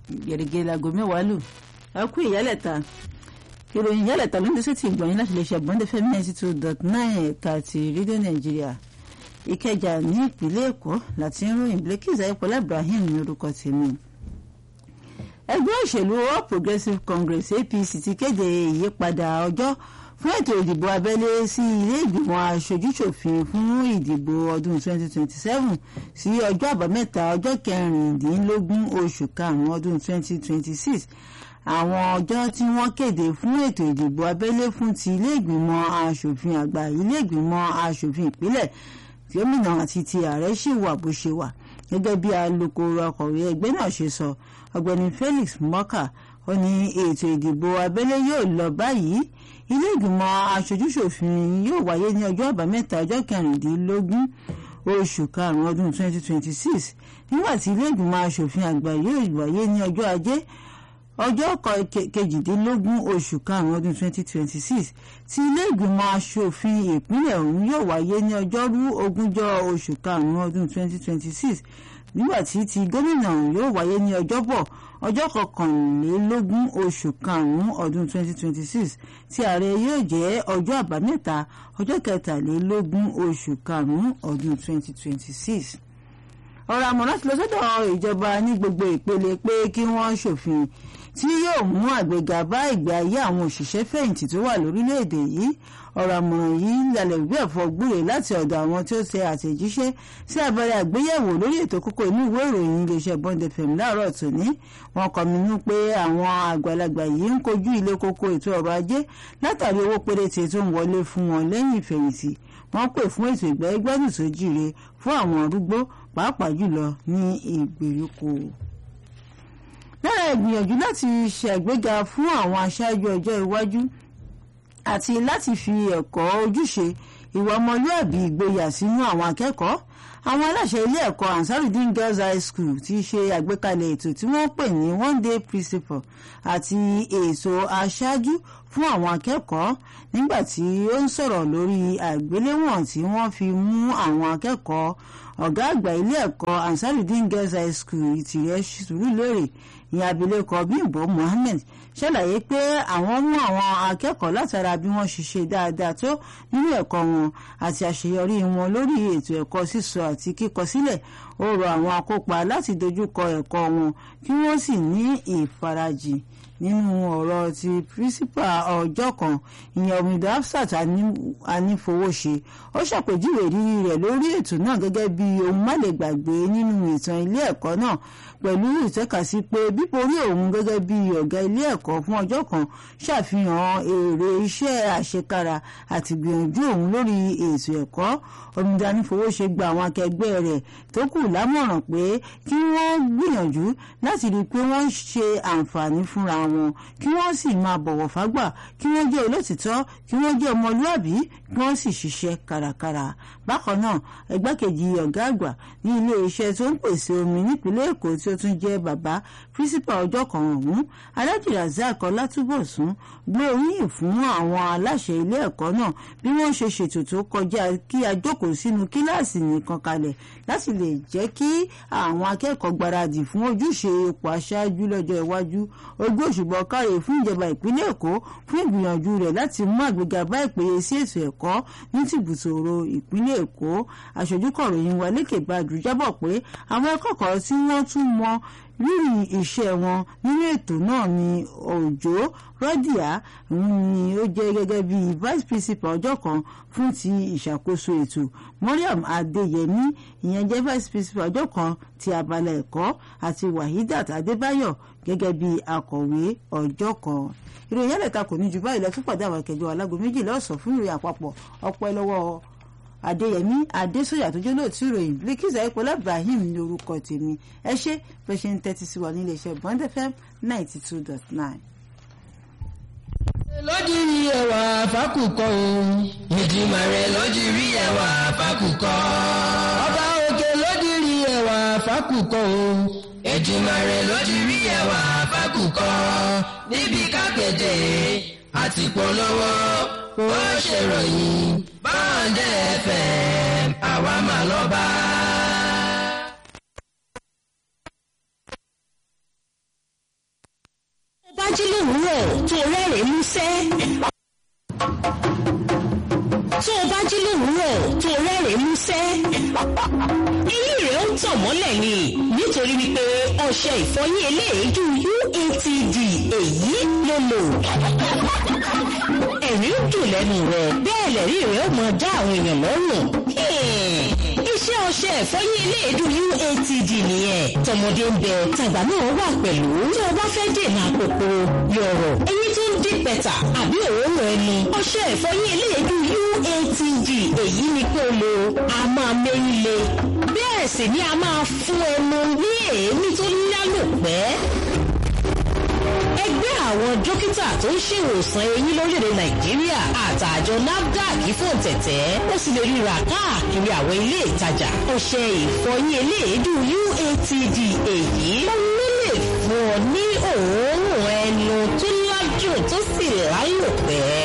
gẹ̀rẹ́gẹ̀rẹ́ láago mẹ́wàá lù ẹ kú ìyálẹ̀ta ìròyìn ìyálẹ̀ta ló ń dẹ́sẹ̀ tí ìgbọ̀nyìn láti lè ṣe àgbọ̀ndé fm ninety two dot nine ẹ̀ka ti rédíò nàìjíríà ìkẹjà ní ìpínlẹ̀ èkó láti ń ròyìn bilkis ayọ̀pọ̀lá ibrahim ní orúkọ tèmi ẹgbẹ́ òṣèlú all progressives congress apc ti kéde ìyípadà ọjọ́ fún ètò ìdìbò abẹ́lé sí ilé ìgbìmọ̀ aṣojúṣòfin fún ìdìbò ọdún 2027 sí ọjọ́ àbámẹ́ta ọjọ́ kẹrìndínlógún oṣù karùn-ún ọdún 2026 àwọn ọjọ́ tí wọ́n kéde fún ètò ìdìbò abẹ́lé fún ti ilé ìgbìmọ̀ aṣòfin àgbà ilé ìgbìmọ̀ aṣòfin ìpínlẹ̀ gómìnà àti ti ààrẹ ṣì wà bó ṣe wà gẹ́gẹ́ bí alukoro akọ̀wé ẹgbẹ́ náà ṣe sọ ọ̀gbẹ́ni Felix Morka ó ní ètò ìdìbò abẹ́lé yóò lọ báyìí ilé ìgbìmọ̀ aṣojúṣòfin yóò wáyé ní ọjọ́ àbámẹ́ta ọjọ́ kẹrìndínlógún oṣù karùn-ún ọdún 2026 nígbà tí ilé ìgbìmọ̀ aṣòfin àgbà yóò wáyé ní ọjọ́ ajé ọjọ́ kejìdínlógún oṣù karùn-ún ọdún 2026 tí ilé ìgbìmọ̀ aṣòfin ìpínlẹ̀ ọ̀hún yóò wáyé ní ọjọ́rú ogúnjọ́ oṣù karùn-ún ọdún 2026 nígbà tí ti gómìnà yóò wáyé ní ọjọ́bọ̀ ọjọ́ kọkànlélógún oṣù karùn-ún ọdún 2026 tí ààrẹ yóò jẹ́ ọjọ́ àbámẹ́ta ọjọ́ kẹtàlélógún oṣù karùn-ún ọdún 2026 ọ̀rọ̀ àmọ̀ràn láti lọ sọ́dọ̀ ìjọba ní gbogbo ìpele pé kí wọ́n ṣòfin tí yóò mú àgbéga bá ìgbé ayé àwọn òṣìṣẹ́ fẹ̀yìntì tó wà lórílẹ̀‐èdè yìí ọ̀rọ̀ àmọ̀ràn yìí lálẹ́ ìwé ẹ̀fọ́ gbúre láti ọ̀dọ̀ àwọn tí ó tẹ àtẹ̀jíṣẹ́ sí abẹ́rẹ́ àgbéyẹ̀wò lórí ètò kókó inú ìwé ìròyìn iléeṣẹ́ Bond FM láàárọ̀ tòní wọ́n kọminú pé àwọn àgbàlagbà yìí ń kojú ilé kókó ètò ọrọ̀ ajé látàrí owó péréte tó ń wọlé fún wọn lẹ́yìn ìfẹ̀yìntì wọ́n pè fún ètò ìgbẹ́gbẹ́dùn tó jíire fún àwọn arúgbó pàápàá jùlọ ní ìgbèríko lára ìgbìyànjú láti ṣàgbéga fún àwọn aṣáájú ọjọ́ iwájú àti láti fi ẹ̀kọ́ ojúṣe ìwà ọmọlúàbí ìgboyà sínú àwọn akẹ́kọ̀ọ́ àwọn aláṣẹ ilé ẹ̀kọ́ Ansarudeen Girls High School ti ṣe àgbékalẹ̀ ètò tí wọ́n pè ní one day principal àti ètò aṣáájú fún àwọn akẹ́kọ̀ọ́ nígbà tí ó ń sọ̀rọ̀ lórí àgbéléwọ̀n tí wọ́n fi mú àwọn akẹ́kọ̀ọ́ ọ̀gá àgbà ilé ẹ̀kọ́ Ansarudeen Girls High School ìtìrẹ́ Sùúrùlérè ní abilékọ Bímbọ́ Mohammed ṣàlàyé pé àwọn mú àwọn akẹ́kọ̀ọ́ látara bí wọ́n ṣe ṣe dáadáa tó nínú ẹ̀kọ́ wọn àti àṣeyọrí wọn lórí ètò ẹ̀kọ́ sísọ àti kíkọ sílẹ̀ ó rọ àwọn akópa láti dojúkọ ẹ̀kọ́ wọn kí wọ́n sì ní ìfarajìn nínú ọ̀rọ̀ ti pírísípà ọjọ́ kan ìyẹn omidan Hafsat anífowóṣe ó ṣàpèjúwe ìrírí rẹ̀ lórí ètò náà gẹ́gẹ́ bí ohun má lè gbàgbé nínú ìtàn ilé ẹ̀kọ́ náà pẹ̀lú ìtẹ́kasí pé bíborí òun gẹ́gẹ́ bí ọ̀gá ilé ẹ̀kọ́ fún ọjọ́ kan ṣàfihàn èrè iṣẹ́ àṣekára àti gbìyànjú òun lórí ètò ẹ̀kọ́ omidan anífowóṣe gba àwọn akẹgbẹ́ rẹ̀ tó kù lámọ̀ràn pé kí wọ́n gbìyànjú láti rí i pé wọ́n ṣe àǹfààní fúnra wọn kí wọ́n sì máa bọ̀wọ̀ fágbà kí wọ́n jẹ́ olótìtọ́ kí wọ́n jẹ́ ọmọlúàbí kí wọ́n sì ṣiṣẹ́ kárakára bákan náà ẹgbẹ́kejì ọ̀gá àgbà ní ilé iṣẹ́ tó ń pèsè omi nípínlẹ̀ èkó tí ó tún jẹ́ bàbá pírísípà ọjọ́ kan ọ̀hún alájì razak ọlátúbọ̀sún gbé oríyìn fún àwọn aláṣẹ ilé ẹ̀kọ́ náà bí wọ́n ṣe ṣètò tó kọjá kí a jókòó sínú kíláàsì nìkan kalẹ̀ láti lè jẹ́ kí àwọn akẹ́kọ̀ọ́ gbáradì fún ojúṣe ipò aṣáájú lọ́jọ́ iwájú ogún òṣùbọ̀ káre fún ìjọba ìpínlẹ̀ èkó fún ìgbìyànjú rẹ̀ láti mú àgbéga bá ìpèyè sí ètò ẹ̀kọ́ ní tìbùtòrò ìpínlẹ̀ èkó aṣojú kọ̀ròyìn wa lékè gbàdú jábọ̀ pé àwọn akẹ́kọ̀ọ́ tí wọ́n tún mọ rírì iṣẹ́ wọn nínú ètò náà ni òjò rọ́dìá ni ó jẹ́ gẹ́gẹ́ bí vice principal ọjọ́ kan fún ti ìṣàkóso ètò Mariam Adéyẹmí ìyẹn jẹ́ vice principal ọjọ́ kan ti abala ẹ̀kọ́ àti Wahidat Adébáyọ̀ gẹ́gẹ́ bí akọ̀wé ọjọ́ kan ìròyìn ẹlẹ́ta kò ní ju báyìí lọ fún pàdé àwọn akẹjọ alágo méjìlá ọ̀sán fún ìròyìn àpapọ̀ ọpẹ́ lọ́wọ́ adéyẹmí adésòyà tó jẹ́ lóòtú ìròyìn bíkísà ìpọlá ibrahim ní orúkọ tèmi ẹ ṣé bẹ́ẹ̀ ṣe ń tẹ́tí sí wa nílé iṣẹ́ bond fm ninety two dot nine. lójúrí ẹwà fákùkọ o. ìdìmọ̀ rẹ̀ lójúrí ẹwà fákùkọ. ọba òkè lójúrí ẹwà fákùkọ o. ìdìmọ̀ rẹ̀ lójúrí ẹwà fákùkọ. níbi kápẹ́tẹ̀ àti polówó ó ṣèròyìn báńdẹ̀ fm àwa máa lọ bá. jí lówùúrọ̀ tó rẹ́rìn-ín músẹ́ tó o bá jí lówùúrọ̀ tó rẹ́rìn-ín músẹ́ eyín rẹ̀ ń tàn mọ́lẹ̀ ni nítorí wípé ọṣẹ ìfọyín eléèédú UATD èyí ló lò ẹ̀rín ń dùn lẹ́nu rẹ̀ bẹ́ẹ̀ lẹ́rí rẹ̀ ó mọ dá àwọn èèyàn lọ́rùn iṣẹ́ ọṣẹ ìfọyín eléèdú UATD nìyẹn tọmọdé ń bẹ tàgbà náà wà pẹ̀lú tí o bá fẹ́ dènà àpòpò yọ̀rọ̀ eyín tó ń dín pẹ̀tà àbí òórùn ẹnu ọṣẹ ìfọyín eléèdú UATD èyí ni kó lo a máa méyín le bẹ́ẹ̀ sì ni a máa fún ẹnu ní èémí tó lálòpẹ́ ẹgbẹ́ àwọn dókítà tó ń ṣèwòsàn eyín lórílẹ̀‐èdè nàìjíríà àtàjọ nafdac fòǹtẹ̀tẹ̀ ó sì lè ríra káàkiri àwọn ilé ìtajà ọṣẹ ìfọyín eléèédú UATD èyí ló lè fún ọ ní òórùn ẹnu tó lájú tó sì láyò pẹ́.